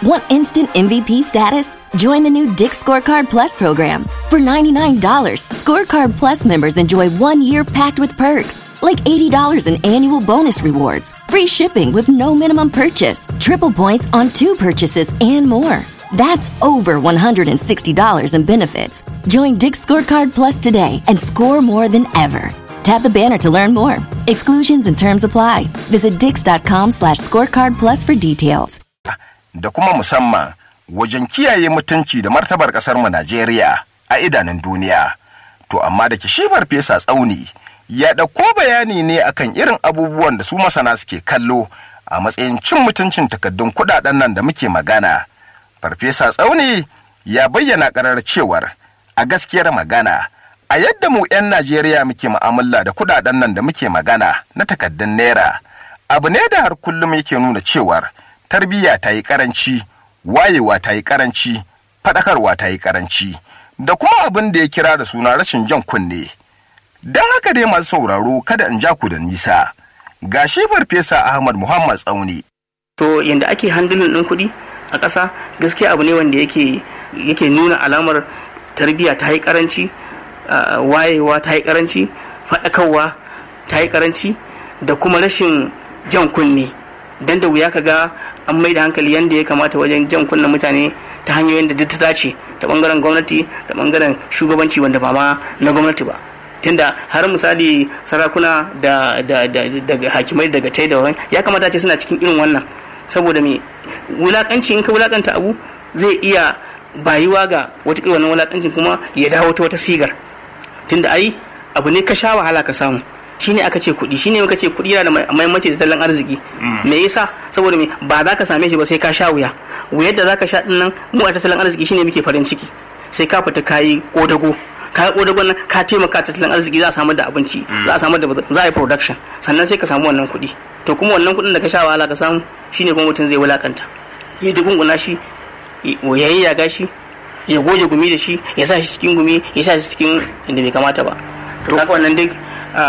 Want instant MVP status? Join the new Dick Scorecard Plus program. For $99, Scorecard Plus members enjoy one year packed with perks, like $80 in annual bonus rewards, free shipping with no minimum purchase, triple points on two purchases, and more. That's over $160 in benefits. Join Dick Scorecard Plus today and score more than ever. Tap the banner to learn more. Exclusions and terms apply. Visit dix.com slash scorecard plus for details. da kuma musamman wajen kiyaye mutunci da martabar ƙasarmu Najeriya a idanun duniya. To amma da ke shi farfesa tsauni ya ɗauko bayani ne akan irin abubuwan da su masana suke kallo a matsayin cin mutuncin takaddun kuɗaɗen nan da muke magana. Farfesa tsauni ya bayyana ƙarar cewar a gaskiyar magana a yadda mu 'yan Najeriya muke mu'amala da kuɗaɗen nan da muke magana na takaddun naira abu ne da har kullum yake nuna cewar tarbiyya ta yi karanci wayewa ta yi karanci faɗakarwa ta yi karanci da kuma abin da ya kira da suna rashin jan kunne don haka dai masu sauraro kada in ja ku da nisa ga shi farfesa ahmad muhammad tsauni to yadda ake handilin ɗin kuɗi a ƙasa gaskiya abu ne wanda yake yake nuna alamar tarbiyya ta yi karanci uh, wayewa ta yi karanci faɗakarwa ta yi karanci da kuma rashin jan kunne dan da wuya ka ga an mai da hankali yadda ya kamata wajen jan kunnen mutane ta hanyoyin da duk ta dace ta bangaren gwamnati da bangaren shugabanci wanda ba ma na gwamnati ba tunda har misali sarakuna da da da daga hakimai daga tai da wani ya kamata ce suna cikin irin wannan saboda me wulakanci in ka wulakanta abu zai iya bayuwa ga wata irin wannan wulakancin kuma ya dawo ta wata sigar tunda ai abu ne ka sha wahala ka samu shine aka ce kuɗi shine muka ce kuɗi yana da mahimmanci da tattalin arziki me yasa saboda me ba za ka same shi ba sai ka sha wuya wuyar da za ka sha din nan mu a tattalin arziki shine muke farin ciki sai ka fita kayi kodago ka kodagon nan ka taimaka tattalin arziki za a samu da abinci za a samu da za a yi production sannan sai ka samu wannan kuɗi to kuma wannan kuɗin da ka sha wahala ka samu shine kuma mutum zai wulakanta ya dugunguna shi ya yi yaga shi ya goge gumi da shi ya sa shi cikin gumi ya sa shi cikin inda bai kamata ba to kaga wannan duk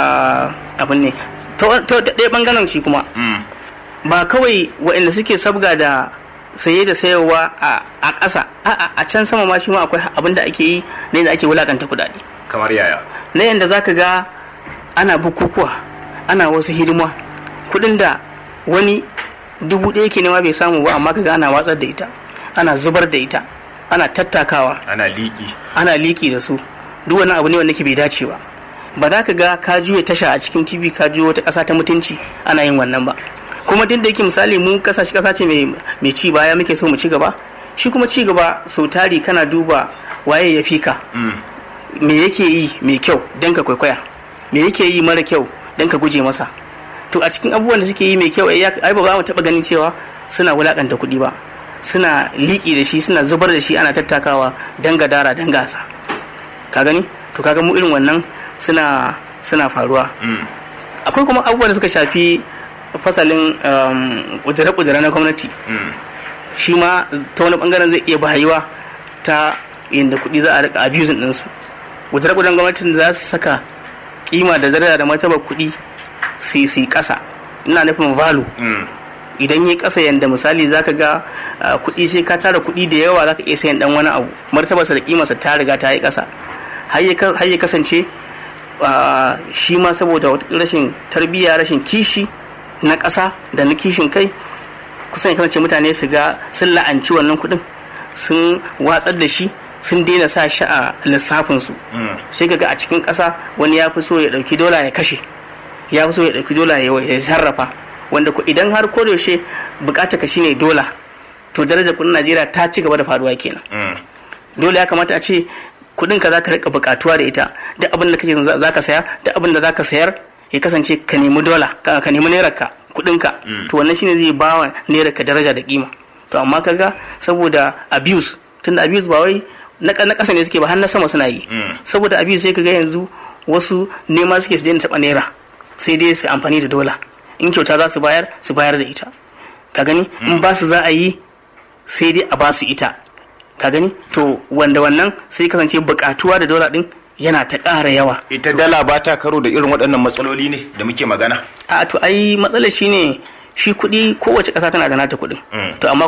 abin ne to ɗaya bangaren shi kuma ba kawai waɗanda suke sabga da saye da sayarwa a ƙasa a can sama ma shi ma akwai abin da ake yi na yadda ake wulakanta kuɗaɗe kamar yaya na yadda za ka ga ana bukukuwa ana wasu hidima kuɗin da wani dubu ɗaya ke nema bai samu ba amma ka ga ana watsar da ita ana zubar da ita ana tattakawa ana liƙi ana liƙi da su duk wani abu ne wanda ke bai dace ba ba za ka ga ka juya tasha a cikin tv ka juya wata ƙasa ta mutunci ana yin wannan ba kuma duk da yake misali mu kasashe ƙasa ce mai ci baya muke so mu ci gaba shi kuma ci gaba sau tari kana duba waye ya fi ka me yake yi mai kyau don ka kwaikwaya me yake yi mara kyau don ka guje masa to a cikin abubuwan da suke yi mai kyau ai ba mu taɓa ganin cewa suna wulaƙanta kuɗi ba suna liƙi da shi suna zubar da shi ana tattakawa don gadara don gasa ka gani to kaga mu irin wannan suna suna faruwa akwai kuma abubuwan da suka shafi fasalin kudure-kudure na gwamnati shi ma ta wani bangaren zai iya bayuwa ta yadda kuɗi za a rika abusing ɗinsu kudure-kuduren gwamnatin da za su saka kima da daraja da martabar kuɗi su yi ƙasa ina nufin valu idan yi ƙasa yadda misali za ka ga kuɗi sai ka tara kuɗi da yawa za ka iya sayan ɗan wani abu martabarsa da kimarsa ta riga ta yi ƙasa har ya kasance shi ma saboda rashin tarbiyya rashin kishi na ƙasa da na kishin kai kusan ya kasance mutane su ga sun la'anci wannan kuɗin sun watsar da shi sun daina sa shi a lissafinsu sai ga a cikin ƙasa wani ya fi so ya ɗauki dola ya kashe ya fi so ya ɗauki dola ya sarrafa wanda idan har ko yaushe bukata ka shine dola to darajar kuɗin najeriya ta ci gaba da faruwa kenan dole ya kamata a ce kudin ka zaka rika bukatuwa da ita duk abin da kake zaka saya duk abin da zaka sayar ya kasance ka nemi dola ka nemi naira ka kudin ka to wannan shine zai bawa naira ka daraja da kima to amma kaga saboda abuse tunda abuse ba wai na kasa ne suke ba har na sama suna yi saboda abuse sai kaga yanzu wasu nema suke su daina taba naira sai dai su amfani da dola in kyauta za su bayar su bayar da ita ka gani in ba su za a yi sai dai a ba su ita ka gani to wanda wannan sai kasance bukatuwa da dola din yana ta ƙara yawa ita dala ba ta karo da irin waɗannan matsaloli ne da muke magana a to ai matsalar shine shi kuɗi kowace ƙasa tana da nata kuɗin to amma